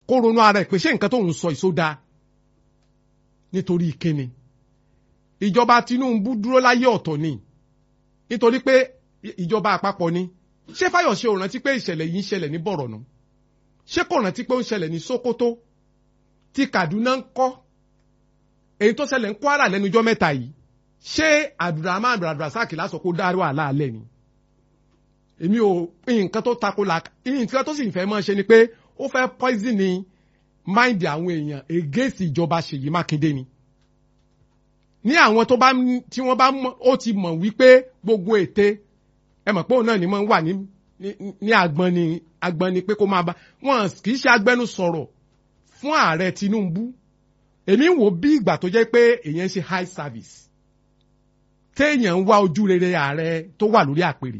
kó ronú ara ẹ̀ pé ṣé nǹkan tó ń sọ ìsódà nítorí kíni ìjọba Tinubu dúró láyé ọ̀tọ̀ ni nítorí pé ìjọba àpapọ̀ ni ṣé Fáyọ̀ṣe ò rántí pé ìṣẹ̀lẹ̀ yìí ń ṣẹlẹ̀ ní Bọ̀rọ̀nù ṣé kò rántí pé ó ń ṣẹlẹ̀ ní Sokoto tí Kaduna ń kọ́ èyí tó ṣẹlẹ̀ ń Kwara lẹ́nujọ́ mẹ́ta yìí ṣé Abdulrahman Abdulrasaq lásán kó dárí wàhálà alẹ́ ni èmi ò nǹkan tó tako la nǹkan tó sì fẹ́ mọ́ ṣe ni pé ó fẹ́ poison ni mind àwọn èèyàn against ìjọba Ṣèyí Mákindé ni ní àwọn tó bá tí wọ́n bá ó ti mọ̀ wípé gbogbo ète ẹ mọ̀ pé òun náà ni mo ń wà ní ní agbọn ni agbọn ni pé kó máa bá wọn kì í ṣe agbẹnusọ̀rọ̀ fún ààrẹ Tinubu èmi ń wò bí ìgbà tó jẹ́ pé èèyàn ń ṣe high service téèyàn ń wá ojú rere ààrẹ tó wà lórí àpèrè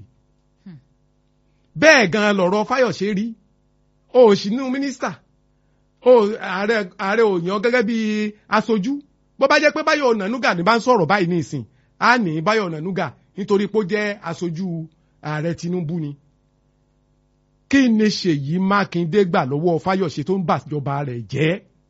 bẹ́ẹ̀ gan lọ̀rọ̀ Fáyọ̀ṣe rí o ò sínú mínísítà o ààrẹ ààrẹ ò yàn gẹ́gẹ́ bí aṣojú bó bá jẹ́ pé Báyọ̀ Ọ̀nànúgà ní bá ń sọ̀rọ̀ báyìí ní ìsìn á ní Báyọ̀ Ọ̀nànúgà nítorí pé ó jẹ́ aṣojú ààrẹ Tinubu ni kí ni Ṣèyí Mákindé gbà lọ́wọ́ Fáyọ̀ṣe tó ń bàjọba rẹ̀ jẹ́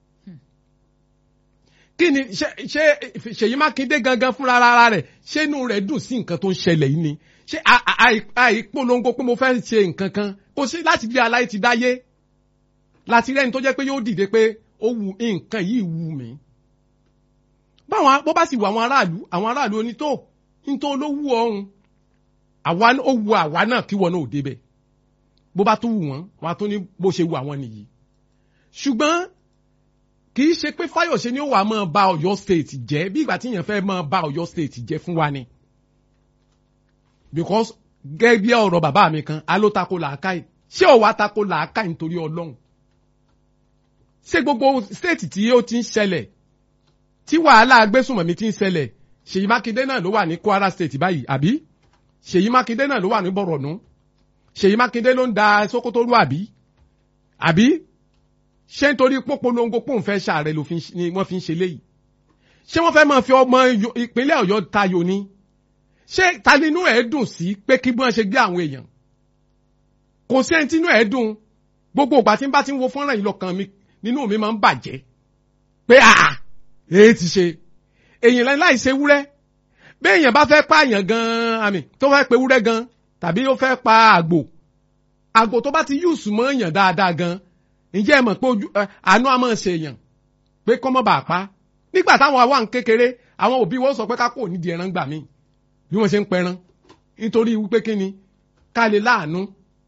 kí ni ṣe ṣe Ṣèyí Mákindé gangan fúnra ara rẹ̀ ṣé inú rẹ̀ dùn sí nǹkan tó ń ṣẹlẹ̀ yìí ni ṣé àìpolongo pé mo fẹ́ ṣe nǹkan kan kò sí láti bí aláì ti dáyé láti rẹ́ni tó jẹ́ pé yóò dìde pé ó wu nǹkan yìí wù mí báwọn bó bá sì wù àwọn aráàlú àwọn aráàlú onító nító ló wù ọ̀hún àwa ó wu àwa náà kí wọn náà ò débẹ̀ bó bá tún wù wọ́n wọn á tún ní bó ṣe wù àwọn nìyí ṣùgbọ́n kì í ṣe pé Fáyọ̀ṣe ni ó wà máa ba Ọ̀yọ́ state jẹ́ bí ìgbà tí èèyàn fẹ́ máa ba Ọ̀yọ́ state jẹ́ fún wa ni because gẹ́gẹ́ bí ọ̀rọ̀ bàbá mi kan aló tako làákàyè ṣé ò wá tako làákàyè nítorí Ọlọ́run ṣé gbogbo state tí ó ti ń ṣẹlẹ̀ tí wàhálà agbésùnmọ̀mí ti ń ṣẹlẹ̀ Ṣèyí Mákindé náà ló wà ní Kwara state báyìí àbí Ṣèyí Mákindé náà ló wà ní Bọ̀rọ̀nù Ṣèyí Mákindé ló ń da Sókótó rú àbí àbí ṣé nítorí pópolongo pòun fẹ́ ṣàárẹ̀ ló ni wọ́n fi ń ṣe léyìí ṣé wọ́n fẹ́ máa fi ọmọ ìpínlẹ̀ Ọ̀yọ́ tayò ni ṣé ta nínú ẹ̀ dùn sí pé kí wọ́n ṣe gbé àwọn èèyàn kò sí ẹni tínú ẹ̀ dùn gbogbo ìgbà tí n bá ti ń wo fọ́nrán yìí lọ́kàn mi nínú mi máa ń bàjẹ́ pé àà èyí ti ṣe èyàn láì ṣe wúrẹ́ bí èèyàn bá fẹ́ pààyàn gan-an àmì tó fẹ́ pe wúrẹ́ gan tàbí ó fẹ́ pa àgbò àgbò tó bá ti yùsù mọ́ èèyàn dáadáa gan ǹjẹ́ ẹ mọ̀ pé ojú àánú á máa ṣe èèyàn pé kọ́ mọ́ bàa pa nígbà táwọn àwa ń kékeré àwọn òbí wọn sọ pé ká kò nídìí ẹran gbà mí bí wọ́n ṣe ń pẹran nítorí wípé kí ni ká lè láàánú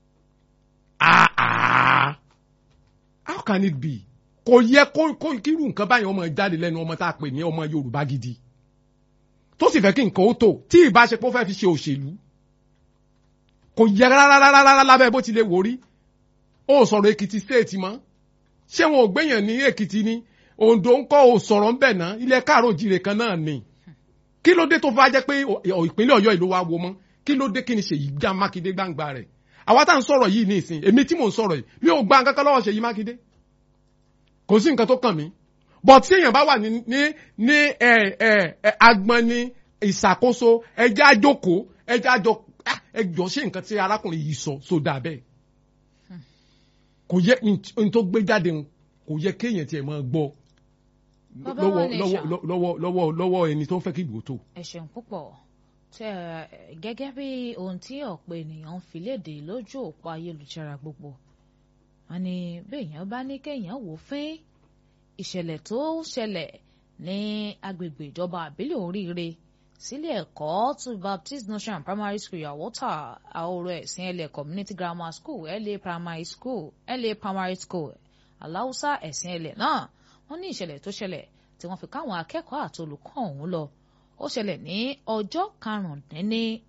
how can it be kò yẹ kó kó kírú nǹkan báyìí ọmọ jáde lẹ́nu ọmọ tá a pè ní ọmọ Yorùbá gidi tó sì fẹ́ kí nǹkan ó tò tí ìbáṣepọ̀ fẹ́ fi ṣe òṣèlú kò yẹ rárá lábẹ́ bó ti lè wò rí ó sọ̀rọ̀ Èkìtì state mọ́ ṣé wọn ò gbẹ̀yàn ní Èkìtì ni Oǹdó ń kọ́ ò sọ̀rọ̀ ńbẹ̀ náà ilẹ̀ káàró jire kan náà ni kí ló dé tó fà jẹ́ pé ìpínlẹ̀ Ọ̀yọ́ ìlú wa wo mọ́ kí ló dé kí ni Ṣèyí já Mákindé gbangba rẹ̀ àwa tá à ń sọ̀rọ̀ yìí ní ìsìn èmi tí mò ń sọ̀rọ̀ yìí mi ò gba nǹkan kan lọ́wọ́ Ṣèyí Mákindé kò sí nǹkan tó kàn mí but tí èèyàn bá wà ní ní ní ẹ ẹ ẹ agbọn ní ìṣàkóso ẹjẹ àjòkó ẹjẹ àjọ ẹjọ ṣe nǹkan tí arákùnrin yìí sọ sódà bẹ́ẹ̀ kò yẹ n tó gbé jáde kò yẹ kéèyàn tiẹ̀ máa gbọ́ lọ́wọ́ lọ́wọ́ lọ́wọ́ lọ́wọ́ lọ́wọ́ ẹni tó ń fẹ́ kí ìgbò tó. ẹ ṣeun púpọ̀ tẹ gẹ́gẹ́ bí ohun tí ọ̀pọ̀ ènìyàn ń fi léde lójú òpó ayélujára gbogbo wọn ni béèyàn bá ní kéèyàn wò fín ìṣẹ̀lẹ̀ tó ṣẹlẹ̀ ní agbègbè ìjọba àbílẹ̀ oríire sílé ẹ̀kọ́ to Baptist Nursery Primary School Yawota àwòrán ẹ̀sìn ẹlẹ̀ Community Grammar School LA Primary School LA Primary School aláùsá ẹ̀sìn ẹlẹ̀ náà wọ́n ní ìṣẹ̀lẹ̀ tó ṣẹlẹ̀ tí wọ́n fi káwọn akẹ́kọ̀ọ́ àti olùkọ́ ọ̀hún lọ ó ṣẹlẹ̀ ní ọjọ́ karùndínní